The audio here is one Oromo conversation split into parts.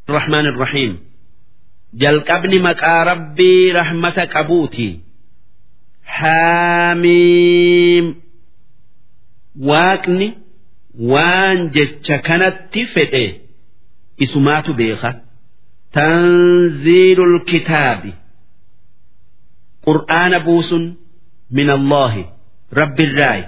الرحمن الرحيم jalqabni maqaa rabbii rahmata qabuuti haamiim waaqni waan jecha kanatti fedhe isumaatu beeka tanziilul kitaabi qur'aana buusun min allaahi rabbirraayi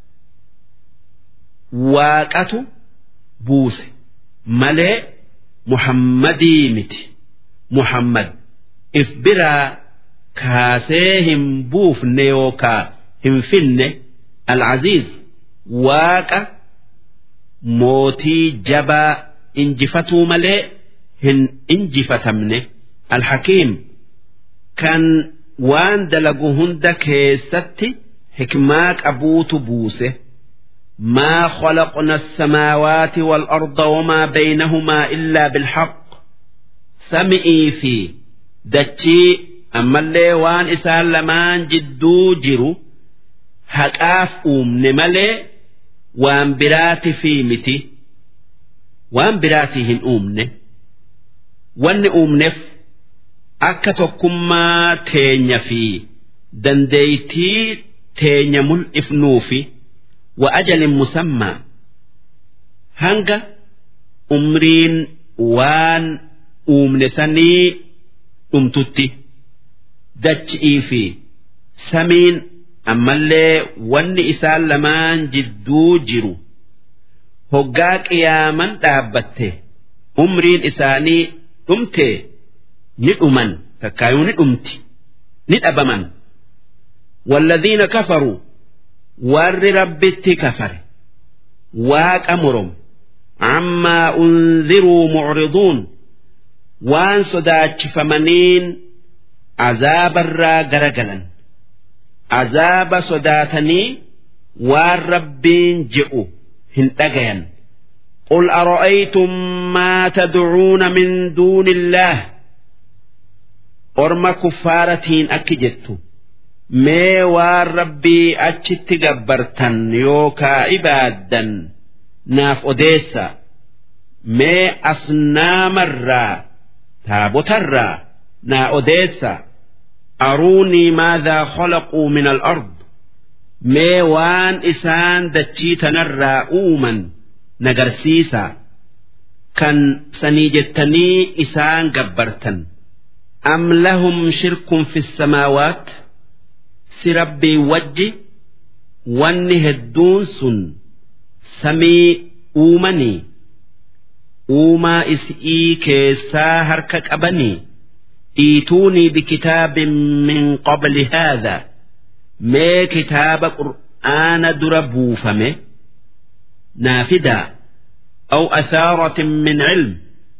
waaqatu buuse malee muhammadii miti muhammad if biraa kaasee hin buufne yookaa hin finne alcaziiz waaqa mootii jabaa injifatuu malee hin injifatamne alhakiim kan waan dalagu hunda keessatti hikmaa qabuutu buuse ما خلقنا السماوات والأرض وما بينهما إلا بالحق سمئي في دتشي أما اللي وان إسان لمان جدو جرو هكاف أومن ملي وان براتي في متي وان براتي هن أومن وان أومنف akka tokkummaa teenya fi dandeeytii teenya mul'ifnuufi wa ajalin musammaa hanga umriin waan uumne sanii dhumtutti dachi'ii fi samiin ammallee wanni isaan lamaan jidduu jiru hoggaa qiyaaman dhaabbatte umriin isaanii dhumtee ni dhuman takkaayuu ni dhumti ni dhabaman والذين كفروا ور ربت كفر واك أمرهم عما أنذروا معرضون وان صداتش فمنين عذاب الرا جرجلا عذاب صداتني والربين جئوا هنتجيا قل أرأيتم ما تدعون من دون الله orma kuffaaratiin akki jettu mee waan rabbii achitti gabbartan yookaa ibaaddan naaf odeessa mee asnaamarraa taabotarraa naa odeessa aruunii maadaa khalaquu min al-ard mee waan isaan dachii tanarraa uuman nagarsiisa kan sanii jettanii isaan gabbartan أم لهم شرك في السماوات سربي وجي واني هدون سن سمي أومني أوما إسئي كيسا هركك أبني إيتوني بكتاب من قبل هذا ما كتاب قرآن دربو فمه نافدا أو أثارة من علم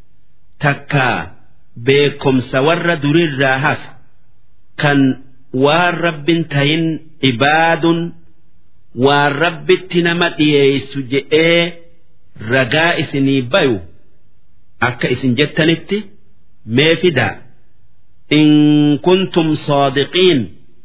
تكا beekomsa warra durirraa hafe kan waan rabbin tahin ibaadun waan rabbitti nama dhiyeessu je'ee ragaa isinii bayu akka isin jettanitti mee fidaa in kuntum saadiqiin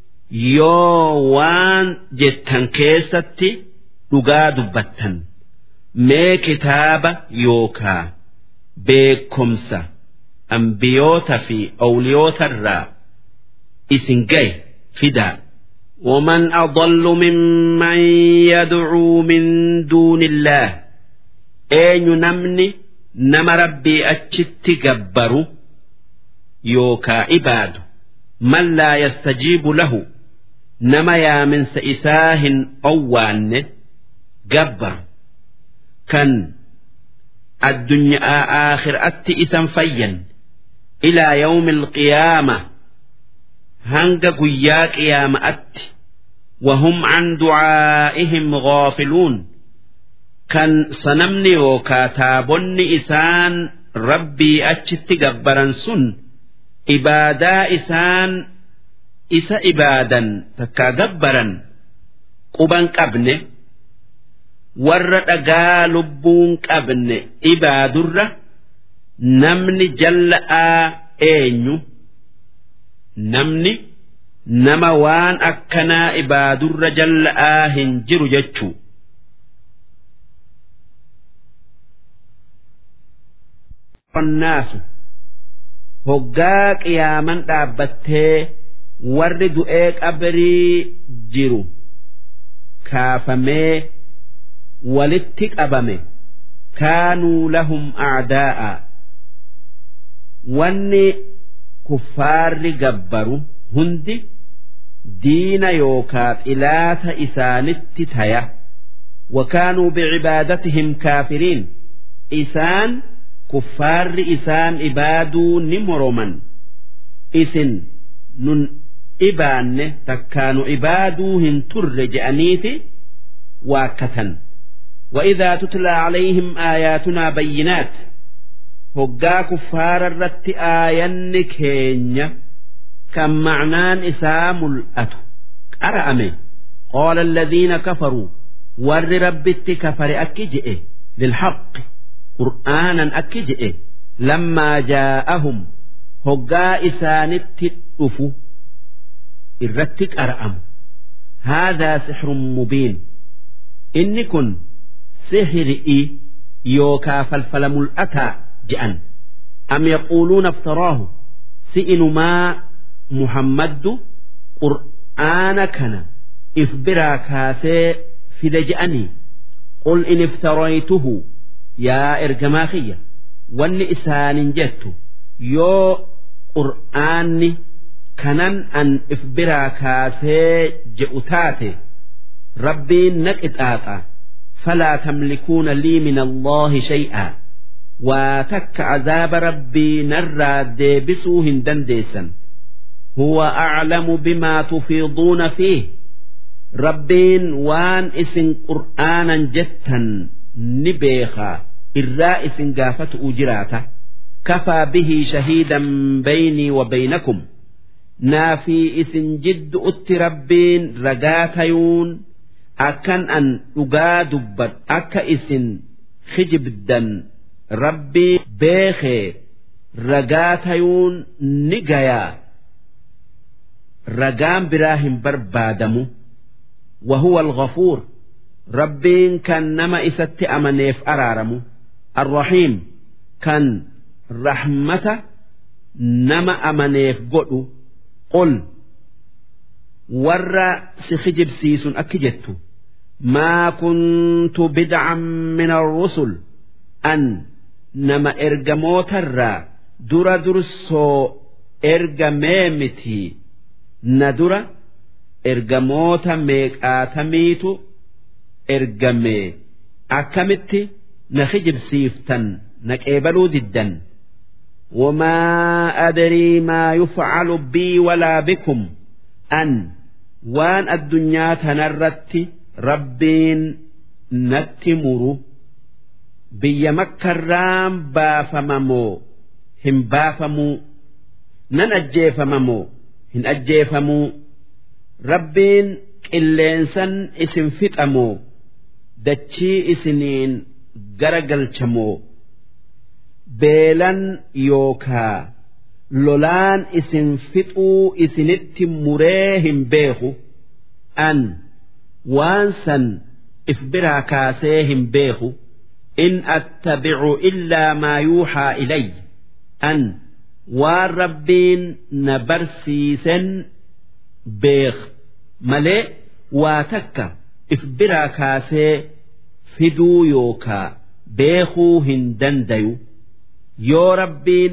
yoo waan jettan keessatti dhugaa dubbattan mee kitaaba yookaa beekomsa. أنبيوتا في أوليوتا الرا إسن جاي فدا ومن أضل ممن يدعو من دون الله أين نمني نما ربي أتشت جبرو يوكا عباد من لا يستجيب له نما يا من سئساه أوان جبر كان الدنيا آخر أتي إسا فيا إلى يوم القيامة هنگ قيا قيامة أت وهم عن دعائهم غافلون كان سنمني وكاتابني إسان ربي أتشت قبرا سن إبادا إسان إسا إبادا تكا قبرا قبا قبنه warra dhagaa lubbuun qabne ibaadurra namni jalla'aa eenyu namni nama waan akkanaa ibaadurra jalla'aa hin jiru jechuu annaasu hoggaa qiyaaman dhaabbattee warri du'ee qabrii jiru kaafamee walitti qabame kaanuu lahum a'daa'a wanni kuffaarri gabbaru hundi diina yookaa xilaata isaanitti taya wakaanuu bicibaadatihim kaafiriin isaan kuffaarri isaan ibaaduu ni moroman isin nun ibaanne takkaanu ibaaduu hin turre je'aniiti waakkatan وإذا تتلى عليهم آياتنا بينات هقا كفار الرت آين كينيا كم معنان إسام الأتو أرأمي قال الذين كفروا ور ربت كفر أكجئ للحق قرآنا أكجئ لما جاءهم هقا إسانت الأفو الرتك أرأم هذا سحر مبين إني كن سحرئي يوكا فالفل ملأتا جأن أم يقولون افتراه سئن ما محمد قرآن كان إفبرا كاسي في لجأني قل إن افتريته يا إرجماخية وان إسان جدت يو قرآني كنن أن إفبرا كاسي جئتاتي ربي نكتاتا فلا تملكون لي من الله شيئا وتك عذاب ربي نرى ديبسوهن دنديسا هو أعلم بما تفيضون فيه ربين وان اسن قرآنا جتا نبيخا الرائس قافة أجراتا كفى به شهيدا بيني وبينكم نافي اسن جد أت ربين رقاتيون أكن أن أقادبت أك اسن خجبدا ربي بيخي رقاتيون نقيا رقام براهم بربادمو وهو الغفور ربين كان نما إست أمنيف أرارمو الرحيم كان رحمة نما أمنيف قلو قل ور سخجب سيس أكجت ما كنت بدعا من الرسل أن نما إرجموت الرا در درسو إرجميمتي ندرة ergamoota meeqaatamiitu ergame akkamitti na kijibsiiftan na qeebaluu diddan وما أدري ما يفعل بي ولا بكم أن وان الدنيا تنرت ربين نتمر بي مكة رام بافممو هم بافمو نن أجيفممو هن أجيفمو Rabbiin qilleensan isin fixamoo dachii isiniin gara galchamoo beelan yookaa lolaan isin fixuu isinitti muree hin beeku an waan san if biraa kaasee hin beeku in attabicu illaa maa yuuxaa ilay an waan rabbiin na barsiisen beek malee waa takka if biraa kaasee fiduu yookaa beekuu hin dandayu yoo rabbiin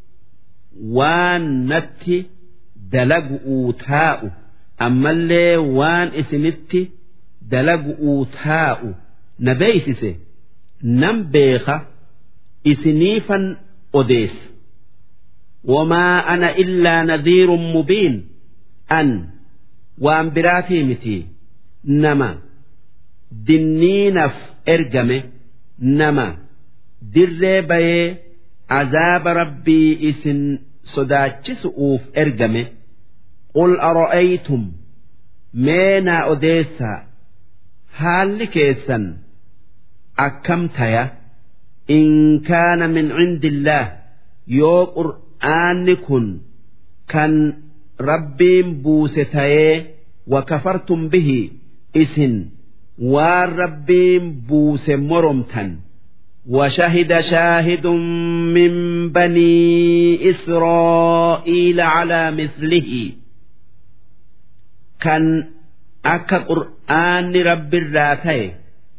waan natti dalagu'uu taa'u ammallee waan isinitti dalagu'uu taa'u na beeysise nan beeka isiniifan odeessa wamaa ana illaa nadhiirun mubiin an waan biraatii miti nama dinniinaf ergame nama dirree bayee azaaba rabbii isin sodaachisu'uuf ergame qul ara'aytum mee naa odeessaa haalli keessan akkam taya in kaana min cindillaah yoo qur'aanni kun kan rabbiin buuse tayee wakafartum bihi isin waan rabbiin buuse moromtan وشهد شاهد من بني إسرائيل على مثله كان أكا قرآن رب الراتي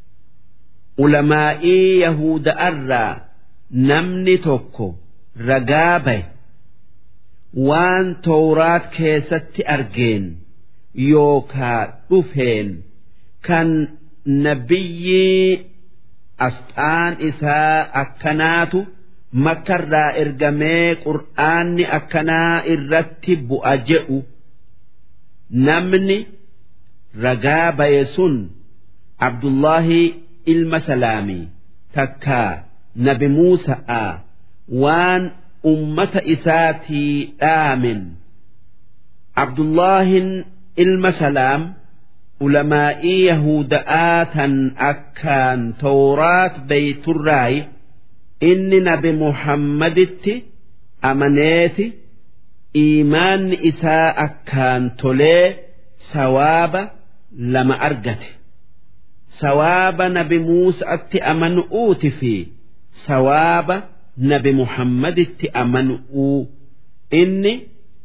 علماء يهود أرى نمني توكو رقابه وان تورات كيست أرجين يوكا dhufeen kan nabiyyi asxaan isaa akkanaatu makkarraa ergamee qur'aanni akkanaa irratti bu'a je'u namni ragaa baye sun abdullahi ilma salaamii takkaa nabi muusa'a waan ummata isaatii dhaamin abdullaahin ilma salaam ulamaa'ii yahuda'aa tan akkaan tawraat beeyturraayi inni nabi muhammaditti amaneeti iimaanni isaa akkaan tolee sawaaba lama argate sawaaba nabi muusa'atti amanu'uuti fi sawaaba nabi muhammaditti amanu'uu inni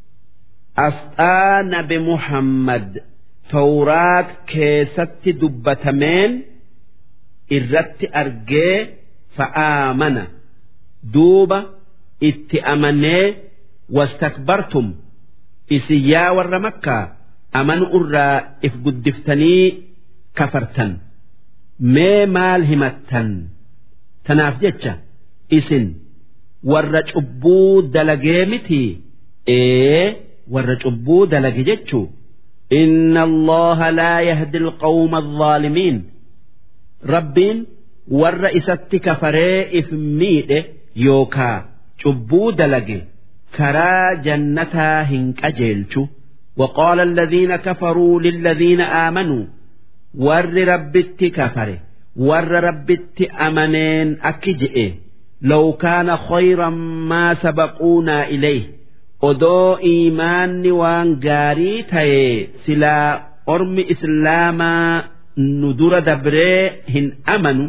asxaa nabi muhammad tawraat keessatti dubbatameen irratti argee fa'aamana duuba itti amanee wastakbartum isin yaa warra makkaa amanu irraa if guddiftanii kafartan mee maal himattan tanaaf jecha isin warra cubbuu dalagee mitii ee warra cubbuu dalage jechuu إن الله لا يهدي القوم الظالمين ربين والرئيسة كفري إفميد يوكا شبو دلقي كرا جنتا هنك أجيلشو وقال الذين كفروا للذين آمنوا ور ربت كفري ور ربت أمنين أكجئ لو كان خيرا ما سبقونا إليه odoo iimaanni waan gaarii ta'e silaa ormi islaamaa nu dura dabree hin amanu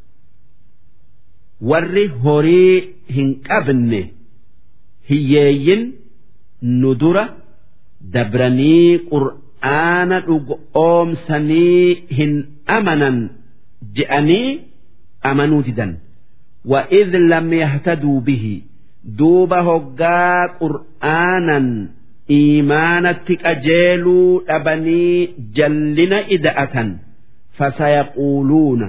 warri horii hin qabne hiyyeeyyin nu dura dabranii qur'aana dhugoomsanii hin amanan je'anii amanuu didan وإذ لم يهتدوا به duuba hoggaa qur'aanan iimaanatti qajeeluu dhabanii jallina ida'atan fasayaquuluuna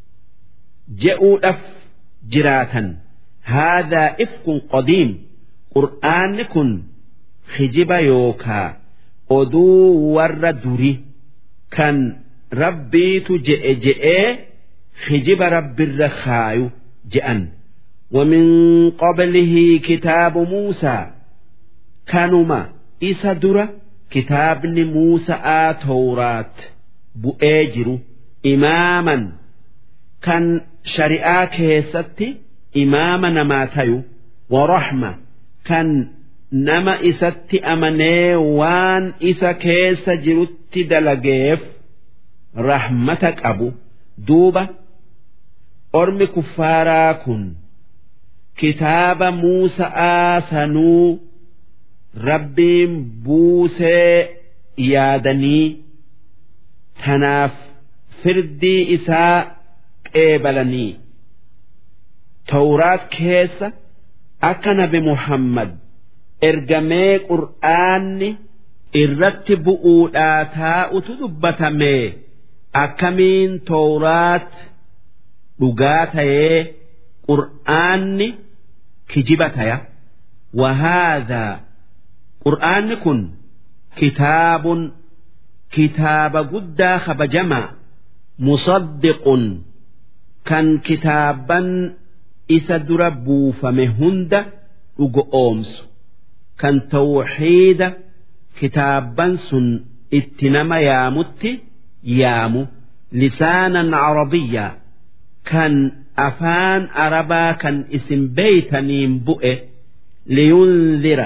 je'uudhaf jiraatan haadaa ifkun qadiim qur'aanni kun hijiba yookaa oduu warra duri kan rabbiitu je'e je'ee hijiba rabbirra kaayu je'an. ومن قبله كتاب موسى كانما إسا درة كتاب موسى تورات بؤجر إماما كان شريعة كيستي إماما نماتيو ورحمة كان نما إساتي أمني وان إسا كيس جرت دلقيف رحمتك أبو دوبة أرمي كفارا كن kitaaba Muusa'aa sanuu rabbiin buusee yaadanii tanaaf firdii isaa qeebalanii tawraat keessa akka nabi Muhammad ergamee qur'aanni irratti bu'uudhaa taa'utu dubbatamee akkamiin tawraat dhugaa ta'ee qur'aanni kijiba taya wahaadaa qur'aanni kun kitaabun kitaaba guddaa kabajamaa musaddiqun kan kitaaban isa dura buufame hunda dhugo oomsu kan tawxiida kitaaban sun itti nama yaamutti yaamu lisaanan carabiyyaa kan afaan arabaa kan isin beeytaniin bu'e liyunzira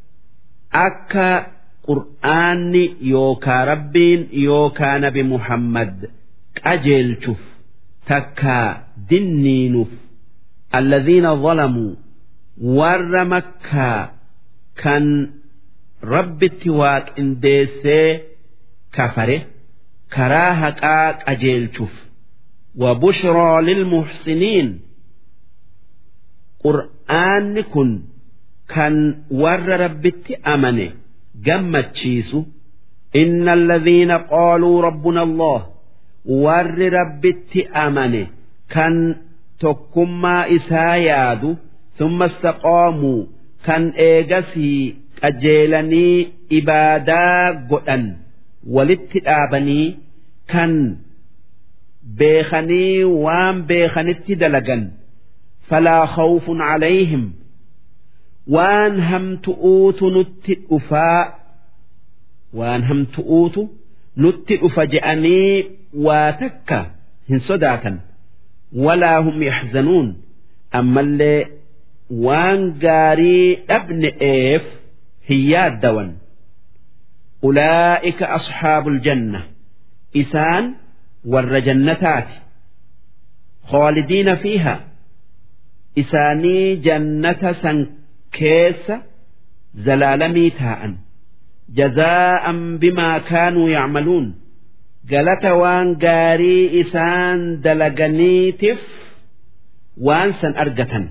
akka qur'aanni yookaa rabbiin yookaa nabi muhammad qajeelchuuf takkaa dinniinuuf alladhiina zalamuu warra makkaa kan rabbitti waaqindeessee kafare karaa haqaa qajeelchuuf وبشرى للمحسنين qur'aanni kun kan warra rabbitti amane gammachiisu inna alladhiina qaaluu rabbuna allah warri rabbitti amane kan tokkummaa isaa yaadu thumma istaqaamuu kan eegasii qajeelanii ibaadaa godhan walitti dhaabanii kan beekanii waan beekanitti dalagan فلا خوف عليهم وان هم تؤوت نت أفاء وان هم تؤوت نت أفجأني واتك هن صداتا ولا هم يحزنون أما اللي وان قاري ابن إيف هي الدون أولئك أصحاب الجنة إسان والرجنتات خالدين فيها isaanii jannata san keessa zalaalamii taa'an jazaa'an bimaa kaanuu yacmaluun galata waan gaarii isaan dalaganiitiif waan san argatan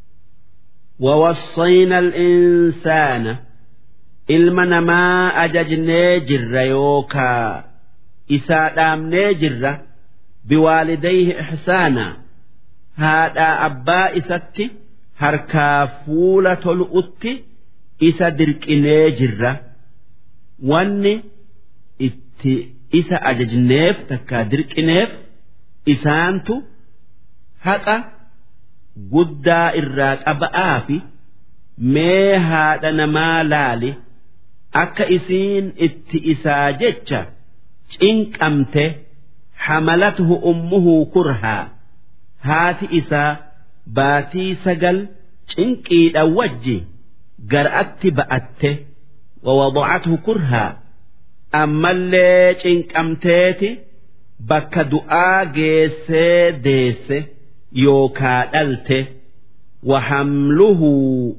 ووصينا الإنسان ilma namaa ajajnee jirra yookaa isaa dhaamnee jirra biwaalidayhi ixsaanaa haadhaa abbaa isatti harkaa fuula tolu'utti isa dirqinee jirra wanni itti isa ajajneef takkaa dirqineef isaantu haqa guddaa irraa qaba'aa fi mee haadha namaa laali akka isiin itti isaa jecha cinqamte حملته أمه كرها haati isaa baatii sagal cinqiidha wajji gar'atti ba'atte wawadacathu kurhaa ammallee cinqamteeti bakka du'aa geessee deesse yookaa dhalte wahamluhu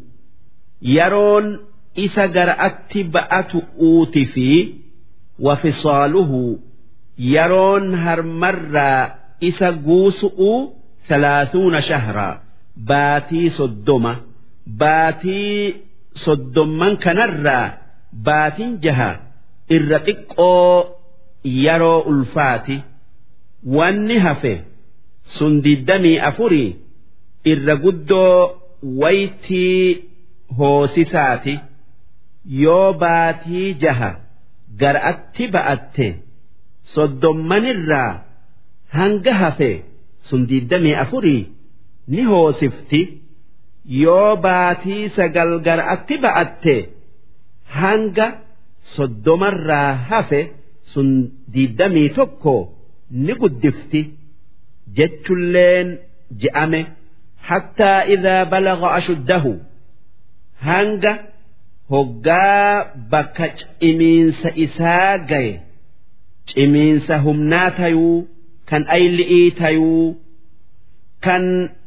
yeroon isa gar'atti ba'atu uuti fi wafisaaluhu yeroon harmarraa isa guusu'uu ثلاثون شهرا باتي صدمة باتي صدما كنرا باتين جها الرتق يرو الفاتي والنهفه سندي الدمي أفري الرقدو ويتي هوسساتي يو باتي جها قرأت بأت صدمن الرا هنجهفه sun diddamii afurii ni hoosifti yoo baatii sagal gar'atti ba'atte hanga soddomarraa hafe sun diddamii tokko ni guddifti jechulleen je'ame hattaa idaa balaga ashuddahu hanga hoggaa bakka cimiinsa isaa gaye cimiinsa humnaa tayuu kan ayli'ii tayuu kan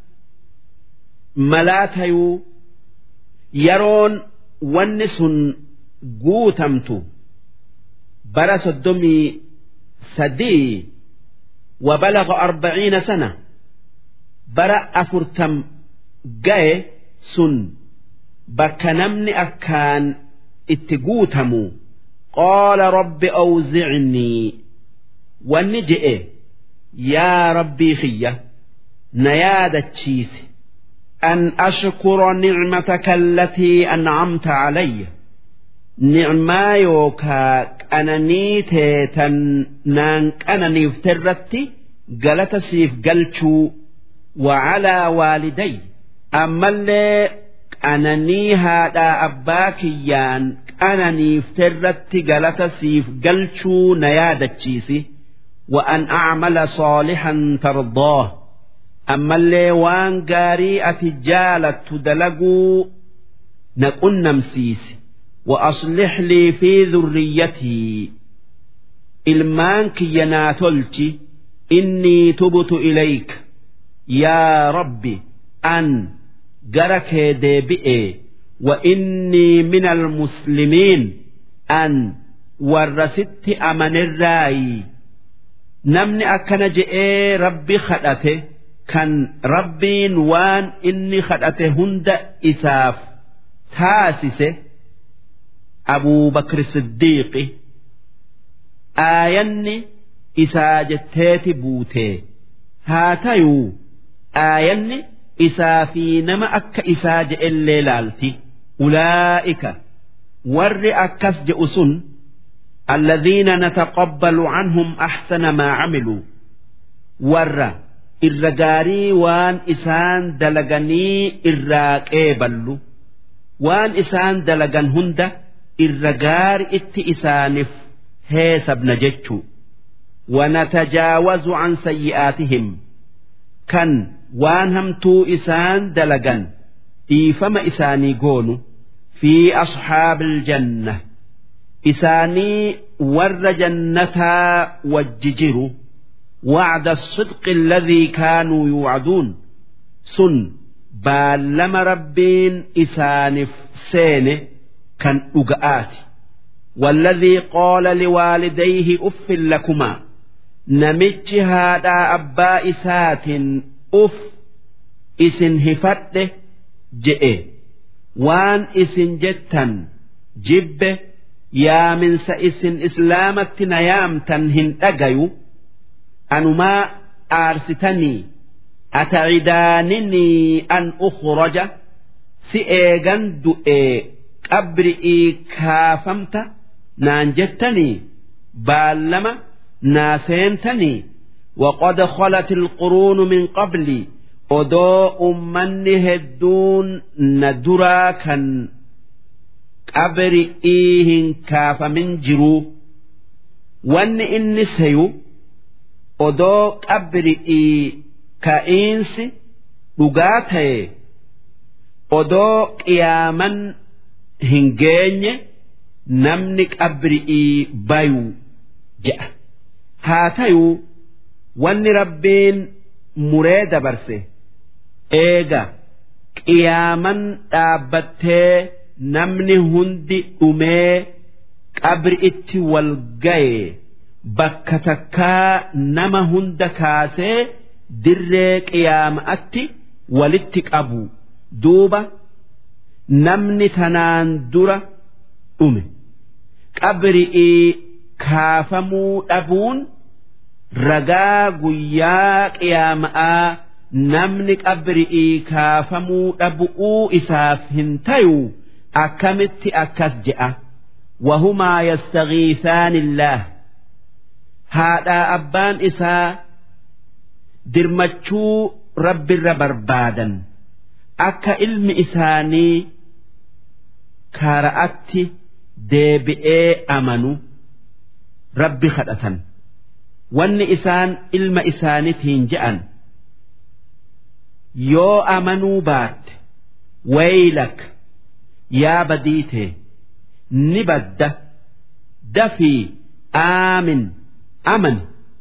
malaa tayuu yeroon wanni sun guutamtu bara soddomii sadii وبلغ أربعين سنة برا أفرتم جاي سن بكنمن أكان اتقوتمو قال رب أوزعني والنجئ يا ربي خية نيادة تشيس أن أشكر نعمتك التي أنعمت علي نعما يوكا أنني تيتن نانك أنني افترتي قالت سيف قلتشو وعلى والدي أما اللي أنني هذا أباكيان أنني افترتي قالت سيف قلتشو نيادة تشيسي وأن أعمل صالحا ترضاه أما اللي وان قاري أتجالة تدلقوا نكون نمسيس وأصلح لي في ذريتي إلمانك يناتلتي إني تبت إليك يا ربي an gara kee deebi'ee wa innii min almuslimiin an warra sitti amanirraayi namni akkana je'ee rabbi kadhate kan rabbiin waan inni kadhate hunda isaaf taasise abuu bakri siddiiqi aayanni isaa jetteeti buutee haa tayuu aayanni isaa fi nama akka isaa je'ellee laalti ulaa'ika warri akkas je'u sun الذين نتقبل عنهم أحسن ما عملوا ور الرجاري وان إسان دلغني الراقيبل وان إسان دلغن هند الرجار ات إسانف هيسب نجتشو ونتجاوز عن سيئاتهم كان وان همتو إسان دلغن إيفما إساني قونو في أصحاب الجنة إساني ور جنتها والججر وعد الصدق الذي كانوا يوعدون سن بالما ربين إسانف سينه كان أقآت والذي قال لوالديه أف لكما نمتش هذا أبا إسات أف إسن هفته جئ وان إسن جتا جبه yaaminsa isin islaamatti na yaamtan hin dhagayu anumaa aarsitanii atacidaaninii an ukhraja si eegan du'ee qabri'ii kaafamta naan jettanii baallama naa seentanii وقد خلت القرون من قبلي odoo ummanni hedduun na duraa kan qabri'ii hin kaafamin jiruu wanni inni seyu odoo qabri'ii ka'iinsi dhugaa ta'e odoo qiyaaman hin geenye namni qabri'ii bayuu je'a haa tayuu wanni rabbiin muree dabarse eega qiyaaman dhaabbattee namni hundi dhumee qabri itti wal gaye bakka takkaa nama hunda kaasee dirree qiyaama'atti walitti qabu duuba namni tanaan dura dhume qabri'ii kaafamuu dhabuun ragaa guyyaa qiyaama'aa namni qabri'ii kaafamuu dhabu'uu isaaf hin tayu akkamitti akkas je'a wahumaa yastagiisaani illaah haadhaa abbaan isaa dirmachuu rabbirra barbaadan akka ilmi isaanii kaara'atti deebi'ee amanu rabbi kadhatan wanni isaan ilma isaanitiin je'an yoo amanuu baatte waylak yaa badiitee ni badda dafii aamin aman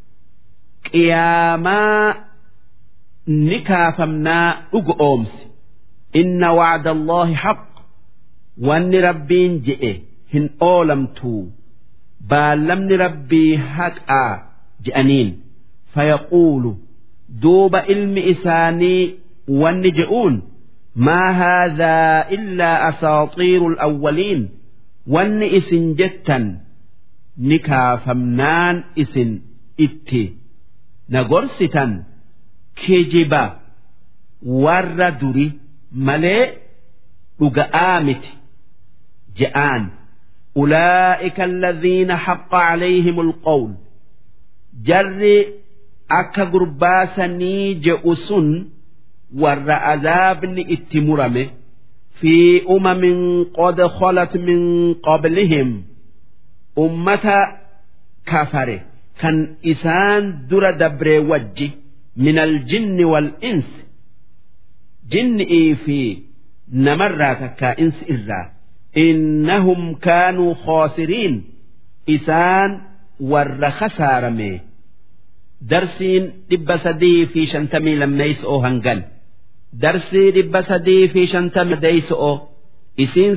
qiyaamaa ni kaafamnaa dhugu oomsi inna wacda allaahi haq wanni rabbiin je'e hin oolamtuu baallamni rabbii haqaa je'aniin fayaquulu duuba ilmi isaanii wanni je'uun ما هذا إلا أساطير الأولين وان إسن جتا نكافمنان إسن إتي نغرستا كجبا وردري ملئ أقآمت جآن أولئك الذين حق عليهم القول جر أكا قرباسني جئسن warra azaabni itti murame fi umamin qad khalat min qablihim ummata kafare kan isaan dura dabree wajji min aljinni wal insi jinni'ii fi namarraa takkaa insi irraa innahum kaanuu khoosiriin isaan warra khasaarame darsiin dhibba sadii fi shantamii lammeeysoo hangan darsii dhibba sadii fi shantama deeyso'o isiin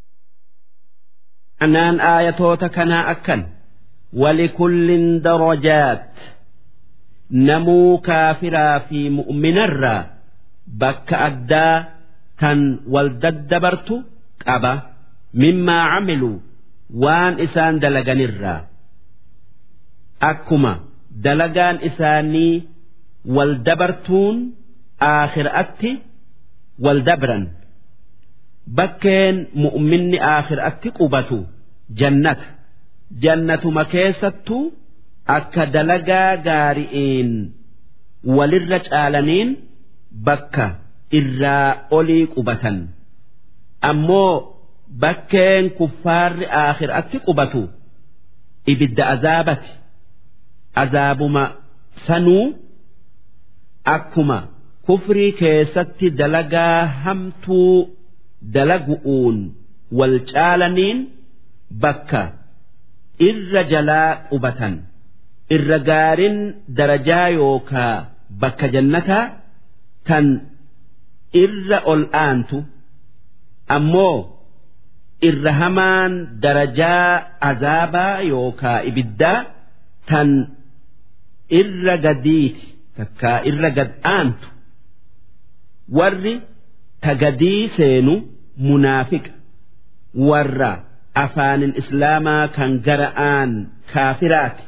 anaan aayatoota kanaa akkan walikullin darajaat namuu kaafiraa fi mu'minarraa bakka addaa tan wal daddabartu qaba mimmaa camiluu waan isaan dalaganirraa akkuma dalagaan isaanii wal dabartuun aakhiraatti wal dabran bakkeen mu'minni aakhiraatti qubatu jannata jannatuma keessattuu akka dalagaa gaari'iin walirra caalaniin bakka irraa olii qubatan ammoo bakkeen kuffaarri aakhiraatti qubatu ibidda azaabati azaabuma sanuu akkuma kufrii keessatti dalagaa hamtuu dalagu'uun wal caalaniin bakka irra jalaa qubatan irra gaariin darajaa yookaa bakka jannataa tan irra ol aantu ammoo irra hamaan darajaa azaabaa yookaa ibiddaa tan irra gadiiti takkaa irra gad aantu warri tagadii seenu munaafiqa warra afaanin islaamaa kan gara'aan kaafiraati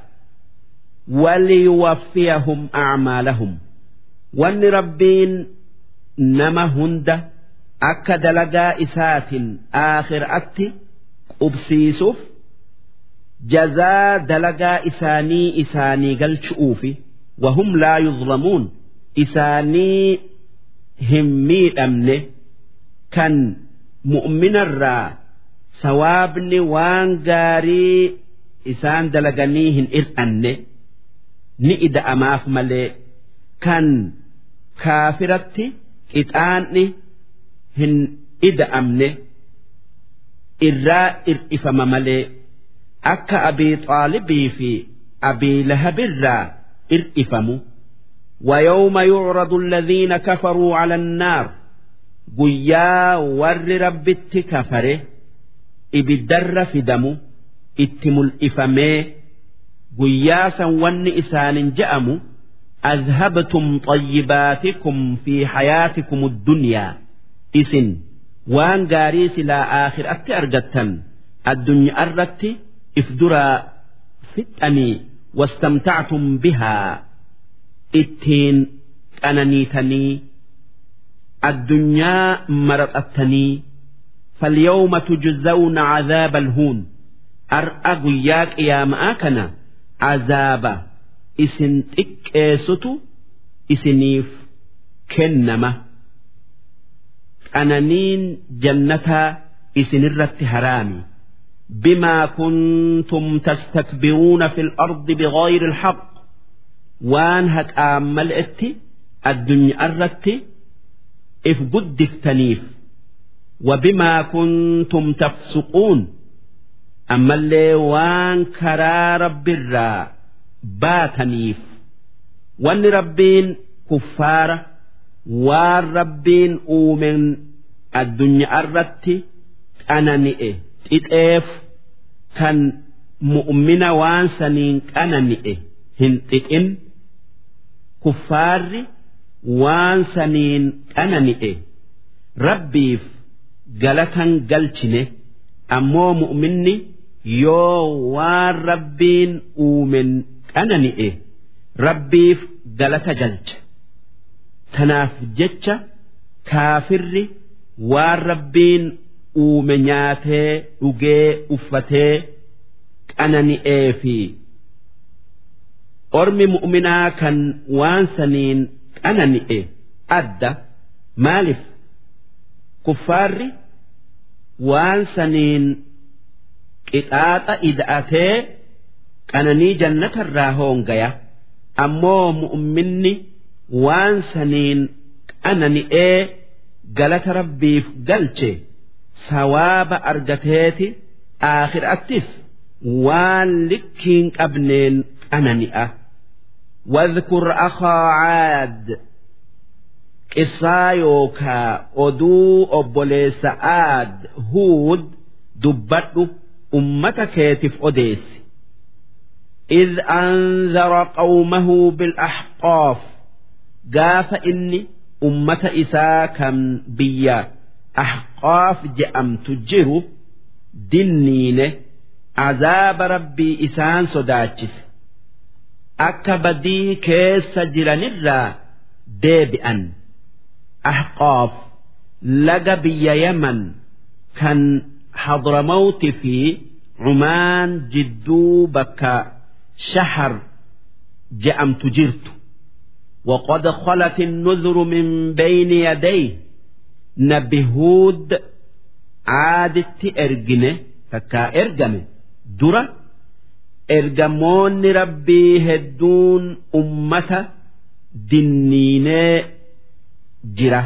waliyuwaffiyahum acmaalahum wanni rabbiin nama hunda akka dalagaa isaatiin aakhiraatti qubsiisuuf jazaa dalagaa isaanii isaanii galchu'uufi wahum laa yuzlamuun isaanii hin miidhamne kan mu'minarraa sawaabni waan gaarii isaan dalaganii hin ir'anne ni ida'amaaf malee kan kaafiratti qixaanni hin ida'amne irraa ir'ifama malee akka abii xaalibii fi abii lahabirraa ir'ifamu ويوم يعرض الذين كفروا على النار guyyaa warri rabbitti kafare ibiddarra fidamu itti mul'ifamee guyyaa san wanni isaanin je'amu adhabtum xayyibaatikum fi hayaatikum addunyaa isin waan gaarii silaa aakhiraatti argattan addunyaa irratti if duraa fixanii wastamtactum bihaa ittiin qananiitanii addunyaa maraxattanii فاليوم تجزون عذاب الهون أرأى قياك يا مآكنا عذاب إسن تكيستو إسنيف كنمة أنانين جنتها إسن الرت هرامي بما كنتم تستكبرون في الأرض بغير الحق وان هك آمل اتي الدنيا الرتي if guddiftaniif وبما كنتم تفسقون أما اللي وان كرا رب الرا باتنيف وان ربين كفارة وان ربين أومن الدنيا الرتي أنا نئه تتئف كان مؤمن وان سنين أنا نئه هنتئن كفاري waan saniin qanani'e rabbiif galatan galchine ammoo mu'minni yoo waan rabbiin uumen qanani'e rabbiif galata galcha tanaaf jecha kaafirri waan rabbiin uume nyaatee dhugee uffatee qanani'ee fi ormi mu'minaa kan waan saniin qanani'e adda maaliif kuffaarri waan saniin qixaaxa ida'atee qananii jannatarraa hoongaya ammoo mu'minni waan saniin qanani'ee galata rabbiif galche sawaaba argateeti aakhiraattis waan likkiin qabneen qanani'a. واذكر أخا عاد qissaa yookaa oduu obboleessa aad huud dubbadhu ummata keetiif odeessi إذ أنذر قومه بالأحقاف قاف إني أمة إساء كم بيا أحقاف جأم تجر دنين عذاب ربي إسان صداتشس akka badii keessa jiranirraa deebi'an ahqaaf laga biyya yaman kan hadramawti fi cumaan jidduu bakka shahar je'amtu jirtu وقد خلت النذر من بين يديه نبي هود عادت إرجنه فكا إرجمه درة ergamoonni rabbii hedduun ummata dinniinee jira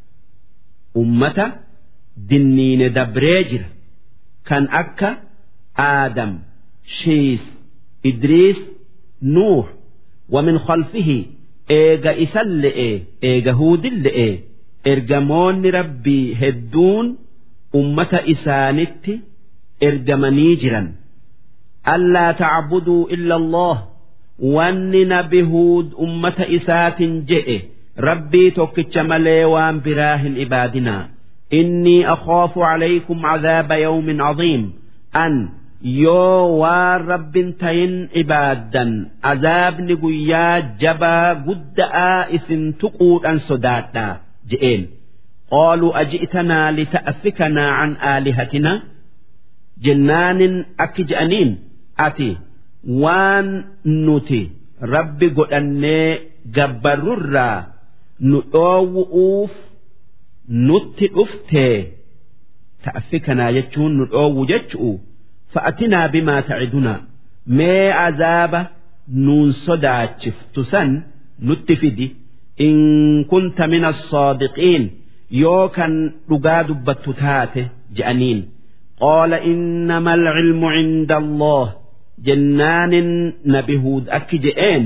ummata dinniine dabree jira kan akka aadam shiis idriis nuux wamin khalfihi eega isan le'e eega huudin le'e ergamoonni rabbii hedduun ummata isaanitti ergamanii jiran ألا تعبدوا إلا الله وأن نبهود أمة إسات جئ ربي توكتش ملي وان براه عبادنا إني أخاف عليكم عذاب يوم عظيم أن yoo waan rabbin tayin ibaaddan azaabni guyyaa jabaa gudda'aa isin tuquudhan sodaadhaa je'een qaaluu aji'tanaa lita'affikanaa an aalihatina jennaanin akki je'aniin ati waan nuti rabbi godhannee gabbarrurraa nu dhoowwu'uuf nutti dhuftee ta'affikanaa jechuun nu dhoowwu jechu'u fa'atinaa bimaa ta'idunaa mee azaaba nuun sodaachiftu san nutti fidi in kunta min as-saadiqiin yoo kan dhugaa dubbattu taate je'aniin qaala innama alcilmu cinda allah jennaanin nabi huud akki je'een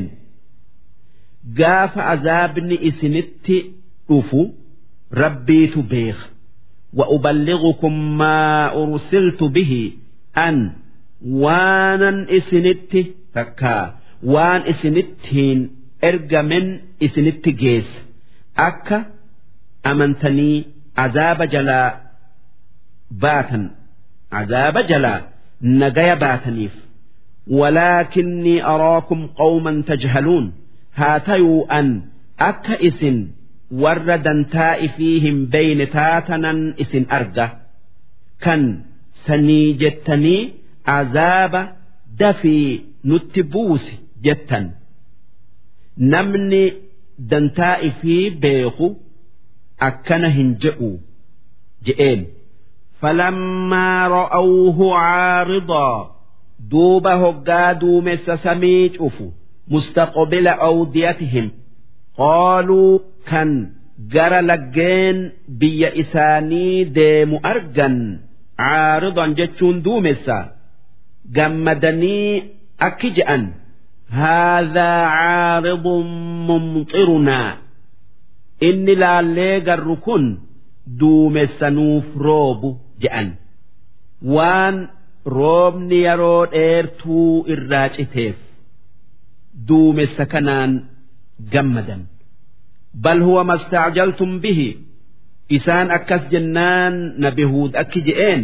gaafa azaabni isinitti dhufu rabbiitu beeka وأبلغكم ما أرسلت به أن waanan isinitti takkaa waan isinittiin ergamen isinitti geessa akka amantanii azaaba jalaa baatan azaaba jalaa nagaya baataniif ولكني أراكم قوما تجهلون هاتيو أن أك إسن وردا تائفيهم بين تاتنا إسن أرجع كان سني جتني azaaba dafii nutti buusi jettan namni dantaa ifii beeku akkana hin je'u je'een فلما رأوه عارضا دوب هقا دومس سميج أفو مستقبل أوديتهم قالوا كان جرى لجين بي إساني ديم أرجن عارضا جتشون دومسا gammadanii akki je'an haadhaa caaridun mumxirunaa inni laallee garru kun duumessanuuf roobu je'an waan roobni yeroo dheertuu irraa citeef duumessa kanaan gammadan bal huwa mastacjaltum bihi isaan akkas jennaan nabi huud akki je'een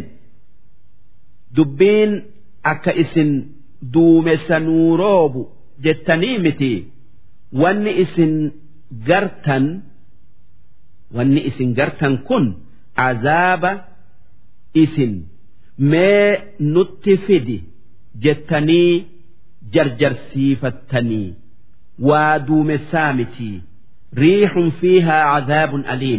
dubbiin akka isin duumessanuu roobu jettanii miti wanni isin gartan wanni isin gartan kun azaaba isin mee nutti fidi jettanii jarjarsiifattanii waa duumessaa miti riixun fiihaa cadaabun aliim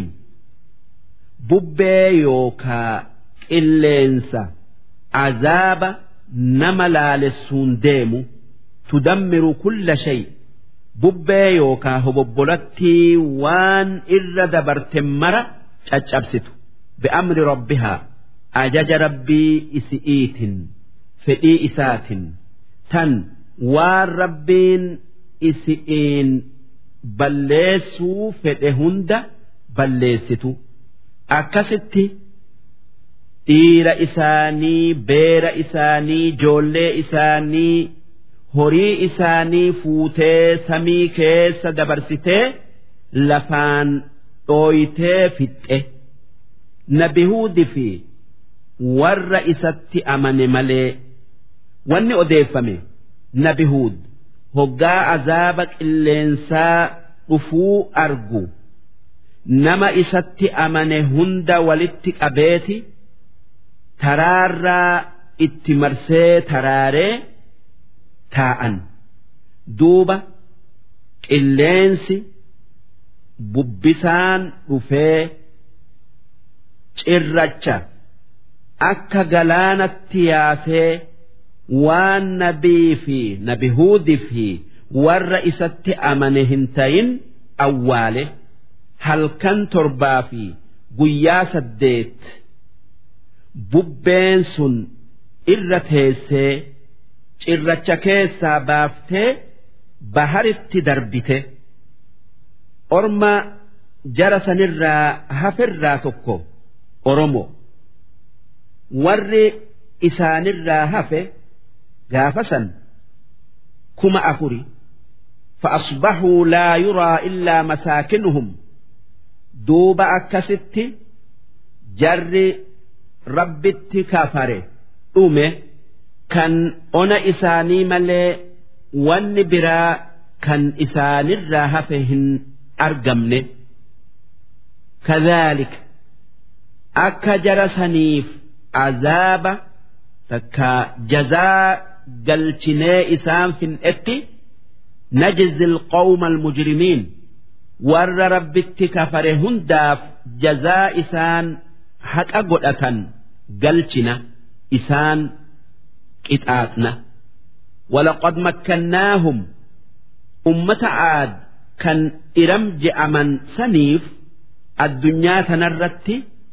bubbee yookaa qilleensa azaaba nama laalessuun deemu tudammiru kulla shay bubbee yookaa hobobbolattii waan irra dabarte mara caccabsitu bi'amri rabbihaa ajaja rabbii isi'iitin fedhii isaatin tan waan rabbiin isi'iin balleessuu fedhe hunda balleessitu akkasitti dhiira isaanii beera isaanii ijoollee isaanii horii isaanii fuutee samii keessa dabarsitee lafaan dhooytee fixxe nabi huudi fi warra isatti amane malee wanni odeeffame nabi huud hoggaa azaaba qilleensaa dhufuu argu nama isatti amane hunda walitti qabeeti taraarraa itti marsee taraaree taa'an duuba qilleensi bubbisaan dhufee cirracha akka galaanatti yaasee waan nabii fi nabi huudii fi warra isatti amane hin tayin awwaale halkan torbaa fi guyyaa saddeet bubbeen sun irra teessee cirracha keessaa baaftee baharitti darbite orma jara sanirraa hafirraa tokko oromo warri isaanirraa hafe gaafa san kuma afuri فأصبحوا لا يرى إلا مساكنهم دوب أكست جر ربت كافر أمه كان أنا إساني ملي وان برا كان إساني الراهفهن أرقمني كذلك أكا جرسنيف عذاب تكا جزاء قلتني إسان في الإتي نجزي القوم المجرمين ور ربت كفر هنداف جزاء إسان حق أقدة قلتنا إسان قطعاتنا ولقد مكناهم أمة عاد كان إرم جأمن سنيف الدنيا تنرت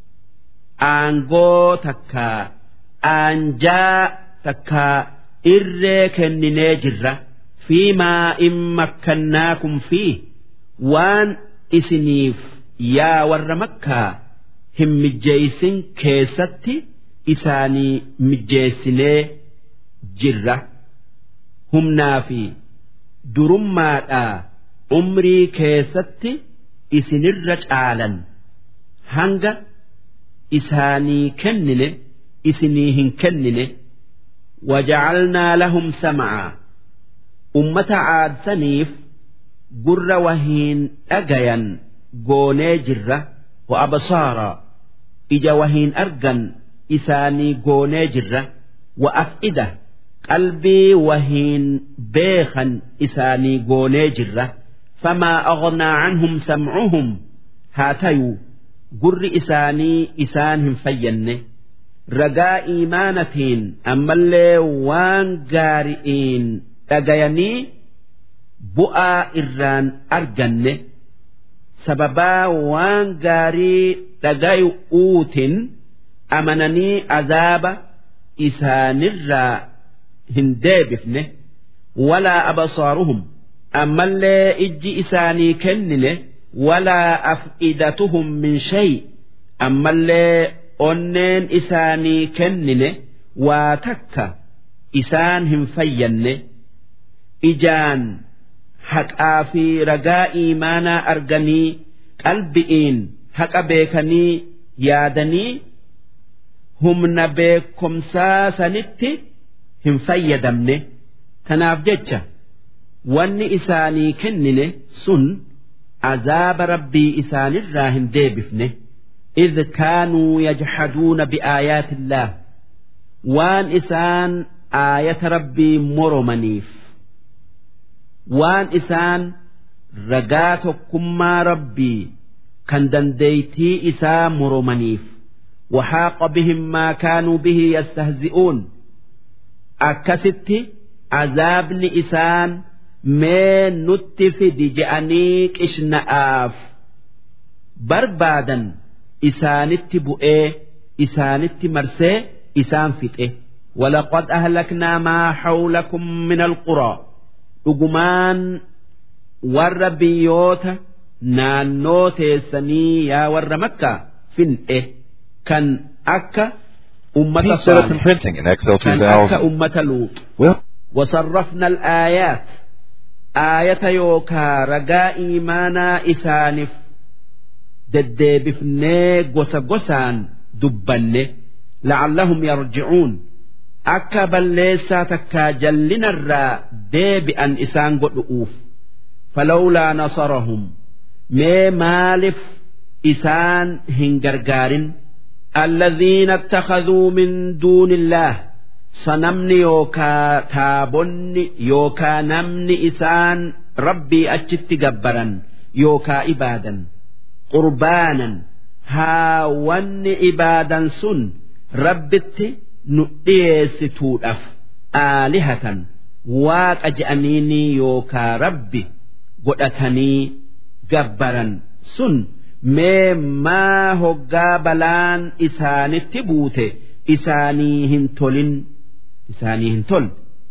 aangoo takkaa aanjaa takkaa irree kenninee jirra fiimaa in makkannaakum fi waan isiniif yaa warra makkaa hin mijjeeysin keessatti isaanii mijjeessinee jirra humnaa fi durummaadhaa umrii keessatti isinirra caalan hanga isaanii kennine isinii hin kennine wajacalnaa lahum sam'aa ummata caadsaniif gurra wahiin dhagayan goonee jirra wa absaaraa ija wahiin argan isaanii goonee jirra wa af'ida qalbii wahiin beekan isaanii goonee jirra famaa aghnaa canhum samcuhum haa tayuu gurri isaanii isaan hin fayyanne ragaa iimaanatiin ammallee waan gaari'iin dhagayanii bu'aa irraan arganne sababaa waan gaarii dhagayu'uutin amananii azaaba isaanirraa hin deebifne walaa absaaruhum ammallee ijji isaanii kennine ولا أفئدتهم من شيء أما اللي أنين إساني كنن واتك إسانهم فين إجان حق في رجاء إيمانا أرجني قلبئين حق بيكني يادني هم نبيكم ساسنت هم فيدمني تناف جتشا واني إساني كنن سن عذاب ربي إسان الراهن ديبفنه إذ كانوا يجحدون بآيات الله وان إسان آية ربي مرمنيف وان إسان رقات كما ربي كان دنديتي إسا مرمنيف وحاق بهم ما كانوا به يستهزئون أكست عذاب لإسان mee nutti fidi je'anii qishna'aaf barbaadan isaanitti bu'ee isaanitti marsee isaan fixe ولقد أهلكنا ما حولكم من القرى أجمان ور بيوت naannoo teessanii yaa warra makkaa fin'e kan akka ummata Pete Setup and Saalih, Printing in Excel kan akka 2000. ummata luux Well, وصرفنا الآيات آية يوكا رجاء إيمانا إسانف deddeebifnee gosa gosaan dubbanne la'allahum yarji'uun akka balleessaa takkaa jallinarraa deebi'an isaan godhu'uuf falawlaa nasarahum mee maalif isaan hin gargaarin الذين اتخذوا من دون الله sanamni yookaa taabonni yookaa namni isaan rabbii achitti gabbaran yookaa ibaadan qurbaanan haa wanni ibaadan sun rabbitti nu dhiyeessituudhaaf aalihatan waaqa je'aniini yookaa rabbi godhatanii gabbaran sun mee maa hoggaa balaan isaanitti buute isaanii hin tolin isaanii hin tol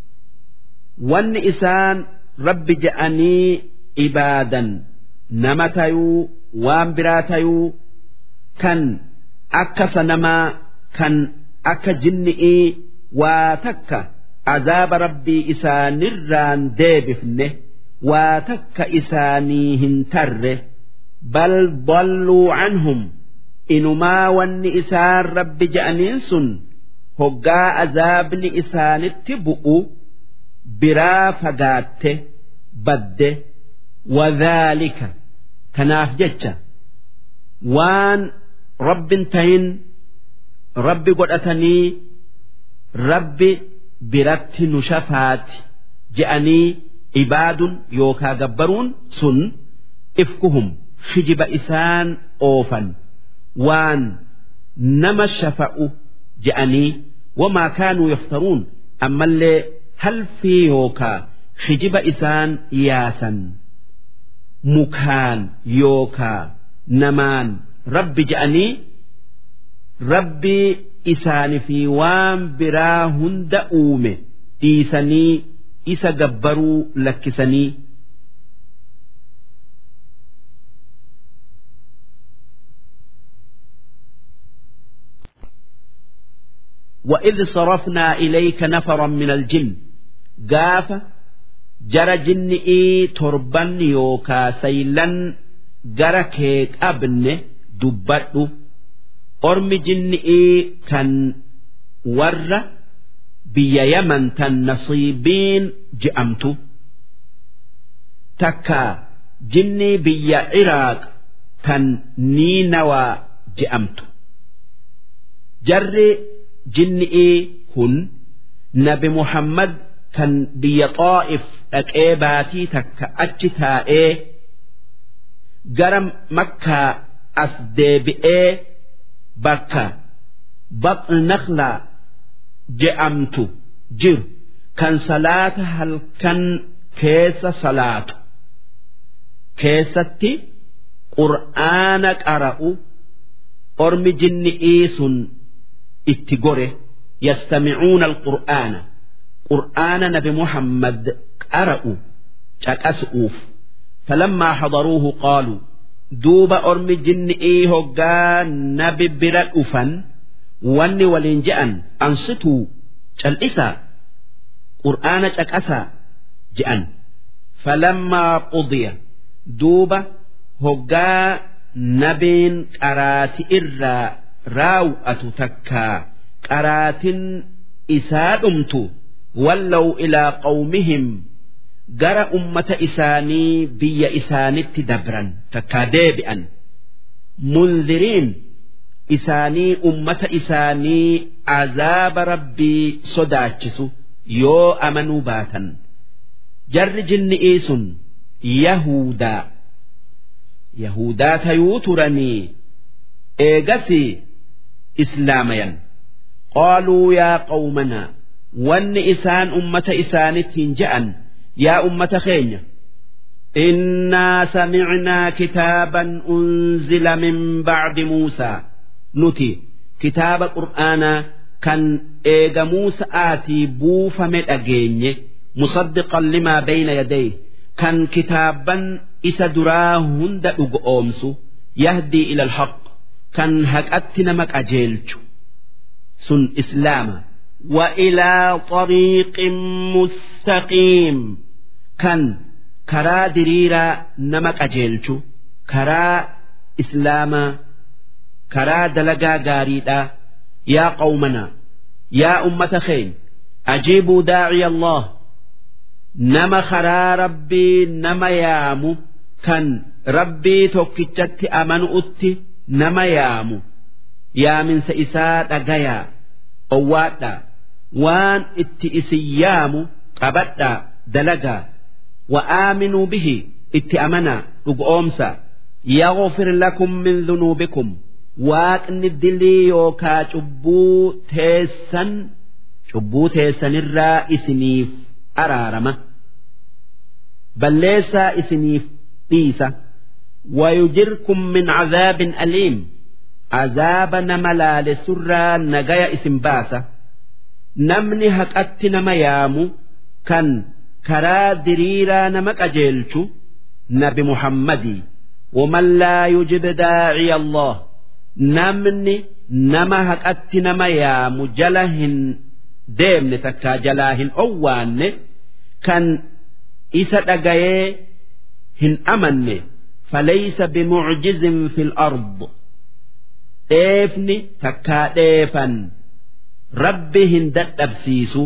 wanni isaan rabbi je'anii ibaadan nama tayuu waan biraa tayuu kan akka sanamaa kan akka jinni'ii waa takka azaaba rabbii isaanirraan deebifne waa takka isaanii hin tarre bal dalluu canhum inumaa wanni isaan rabbi je'aniin sun hoggaa azaabni isaanitti bu'u biraa fagaatte badde wadhaalika kanaaf jecha waan rabbin tahin rabbi godhatanii rabbi biratti nu shafaati je'anii ibaadun yookaa gabbaruun sun ifkuhum hijiba isaan oofan waan nama shafa'u je'anii wamaa kaanuu yaftaruun ammallee halfii yookaa hijiba isaan yaasan mukaan yookaa namaan rabbi je'anii rabbii isaanii fi waan biraa hunda uume dhiisanii isa gabbaruu lakkisanii وإذ صرفنا إليك نفرا من الجن قاف جرى جنئي تربا يوكا سيلا جرى كيك أبن دبرو أرم جنئي كان ور بيا يمن تنصيبين جأمت تكا جني بيا عراق تن نينوى جأمت جري jinni'ii kun nabi muhammad kan biyya xaa'if dhaqee baatii takka achi taa'ee gara makkaa as deebi'ee bakka baqnaqlaa je'amtu jiru kan salaata halkan keessa salaatu keessatti qur'aana qara'u ormi jinni'ii sun itti gore yastamicuuna alqur'aana qur'aana nabi muhammad qara'u caqasu'uuf falammaa hadaruuhu qaaluu duuba ormi jinni'ii hoggaa nabi bira dhufan wanni waliin je'an ansituu cal'isaa qur'aana caqasaa je'an falammaa qudiya duuba hoggaa nabiin qaraati irraa raaw'atu takkaa qaraatin isaa dhumtu wallaw ilaa qawmihim gara ummata isaanii biyya isaanitti dabran takkaa deebi'an munziriin isaanii ummata isaanii azaaba rabbii sodaachisu yoo amanuu baatan jarri jinni'ii sun yahudaa yahudaa tayuu turanii eegasii islaamayan qaaluu yaa qawmanaa wanni isaan ummata isaanittiin je'an yaa ummata keenya innaa samicnaa kitaaban unzila min bacdi muusaa nuti kitaaba qur'aanaa kan eega muusa'aatii buufame dhageenye musaddiqan limaa bayna yadayh kan kitaaban isa duraa hunda dhugo oomsu yahdii ila alhaq kan haqatti nama qajeelchu sun islaama وإلى طريق مستقيم kan karaa diriiraa nama qajeelchu karaa islaamaa karaa dalagaa gaariidhaa yaa qawmana yaa ummata keen ajiibuu daaciya allah nama karaa rabbii nama yaamu kan rabbii tokkichatti amanu'utti nama yaamu yaaminsa isaa dhagayaa owwaadhaa waan itti isin yaamu qabadhaa dalagaa وآمنوا به اتأمنا رقومسا يغفر لكم من ذنوبكم waaqni dilii yookaa cubbuu teessan cubbuu teessanirraa isiniif araarama balleessaa isiniif dhiisa wayujirkum min cadaabin aliim azaaba nama laalessurraa nagaya isin baasa namni haqatti nama yaamu kan karaa diriiraa nama qajeelchu nabi muhammadii ومن لا يجب داعي الله namni nama haqatti nama yaamu jala hin deemne takkaa jalaa hin owwaanne kan isa dhagayee hin amanne falaysa bimucjizin fi lard dheefni takkaa dheefan rabbi hin dadhabsiisu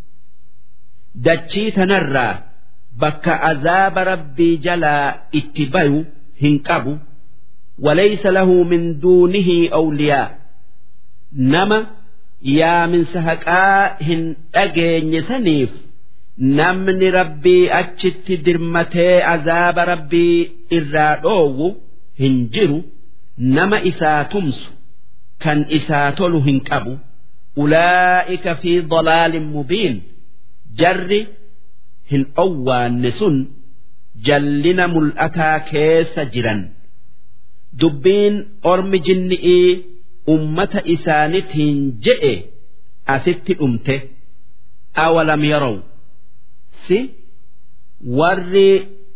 dachii tanarraa bakka azaaba rabbii jalaa itti bayu hin qabu وليس له من دونه أولياء نما يا من سهقاهن أجين سنيف نمن ربي أجت درمتي عذاب ربي إرادو هنجرو نما إسا تمس كان إسا تلو هنكبو أولئك في ضلال مبين جر هن أوان نسن جلنا ملأتا كيس جرا dubbiin ormi jinni'ii ummata isaanitiin je'e asitti dhumte awalam yarow si warri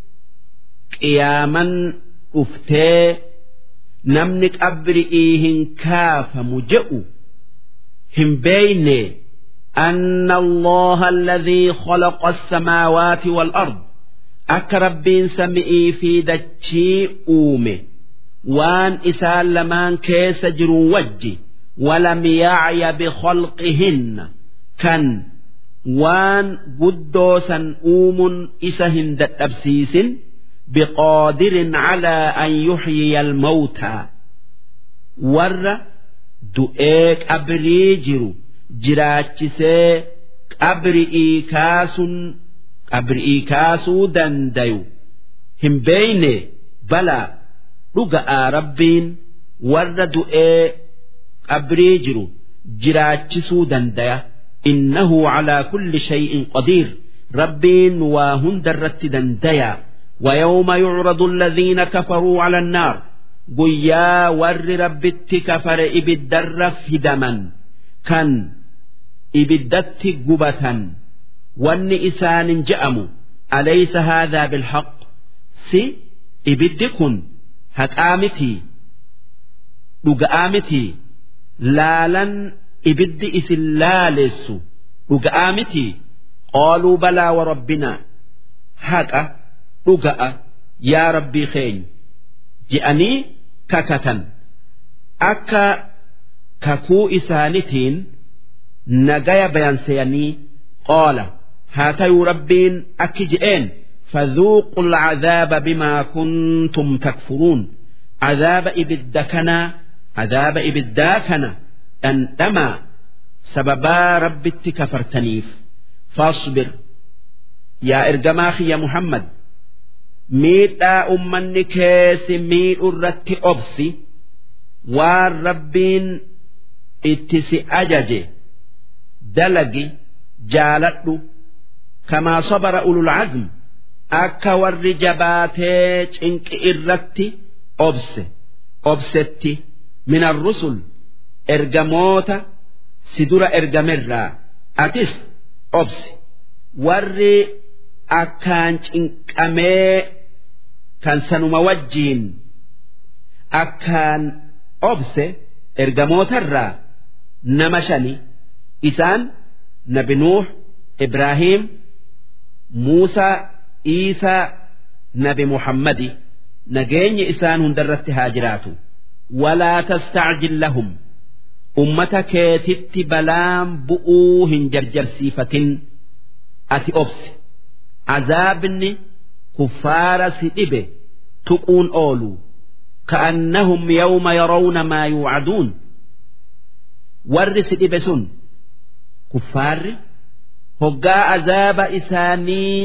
qiyaaman dhuftee namni qabri'ii hin kaafamu je'u hin beeyne أن الله الذي خلق السماوات والأرض أك ربين سمئي في دتشي أومه waan isaan lamaan keessa jiru wajji walam yacya bikhalqihinna kan waan guddoo san uumuun isa hin dadhabsiisin biqaadirin calaa an yuxyiya almawtaa warra du'ee qabrii jiru jiraachisee qabri'ii kaasuun qabri'ii kaasuu dandayu hin beeyne balaa dhuga'aa rabbiin warra du'ee qabrii jiru jiraachisuu dandaya innahu calaa kulli shay'in qadiir rabbiin waa hundarratti dandaya ويوم يعرض الذين كفروا على النار قيا ور ربت كفر إبدر فدما كان إبدت قبة ون إسان جأموا أليس هذا بالحق سي إبدكن haqaa mitii dhuga'aa mitii laalan ibiddi isin laalessu dhuga'aa mitii qaaluu balaa wa rabbinaa haqa dhuga'a yaa rabbii keenya je'anii kakatan akka kakuu isaanitiin nagaya bayanseyanii qaala haa tayuu rabbiin akki je'een فذوقوا العذاب بما كنتم تكفرون عذاب إبدكنا عذاب إبداكنا أنما سببا رب كفرتنيف فاصبر يا إرجماخي يا محمد ميتا أمني كيس ميت الرت أبسي والربين اتسي أججي دلقي جالت كما صبر أولو العزم akka warri jabaatee cinqi irratti obse obsetti min arrusul ergamoota si dura ergamerraa atis obsi warri akkaan cinqamee kan sanuma wajjiin akkaan obse ergamootarraa nama shani isaan nabi nuux ibraahiim muusaa iisaa nabi muhammadi nageenyi isaan hundarratti haa jiraatu walaa tastacjil lahum ummata keetitti balaan bu'uu hin jarjarsiifatin ati obsi azaabni kuffaara si dhibe tuquun oolu ka'annahum yawma yarawna maa yuucaduun warri si dhibe sun kuffaarri hoggaa azaaba isaanii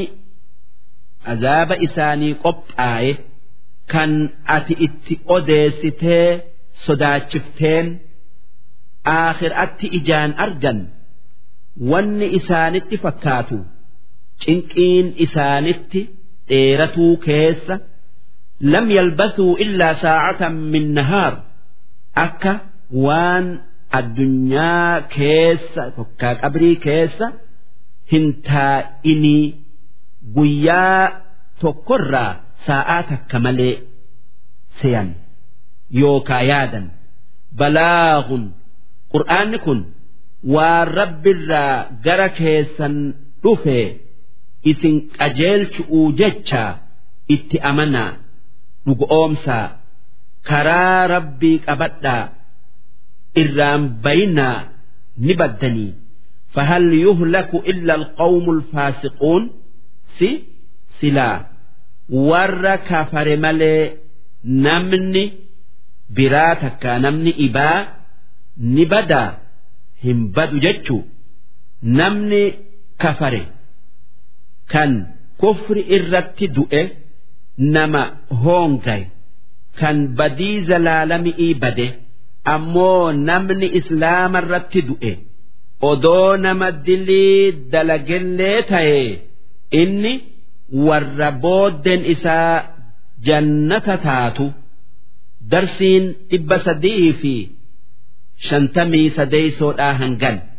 azaaba isaanii qophaaye kan ati itti odeessitee sodaachifteen aakhiraatti ijaan argan wanni isaanitti fakkaatu cinqiin isaanitti dheeratuu keessa lam yalbasuu illaa saacatan min nahaar akka waan addunyaa keessa tokkaa qabrii keessa hin taa'inii guyyaa tokkorraa saa'aa takka malee seyan yookaa yaadan balaagun qur'aanni kun waan rabbirraa gara keessan dhufe isin qajeelchu'uu jecha itti amanaa dhugoomsaa karaa rabbii qabadhaa irraan bayinaa ni baddanii فهل يهلك إلا القوم الفاسقون سي سلا ور كفر ملي نمني براتك نمني إبا نبدا هم بدو جتشو نمني كفر كان كفر إرت دؤه نما هونغاي كان بدي زلالمي إبده أمو نمني إسلام الرت دؤه odoo nama dilii dalagellee ta'e inni warra booddeen isaa jannata taatu darsiin dhibba sadii fi shantamii sadeeysoodhaa hangan.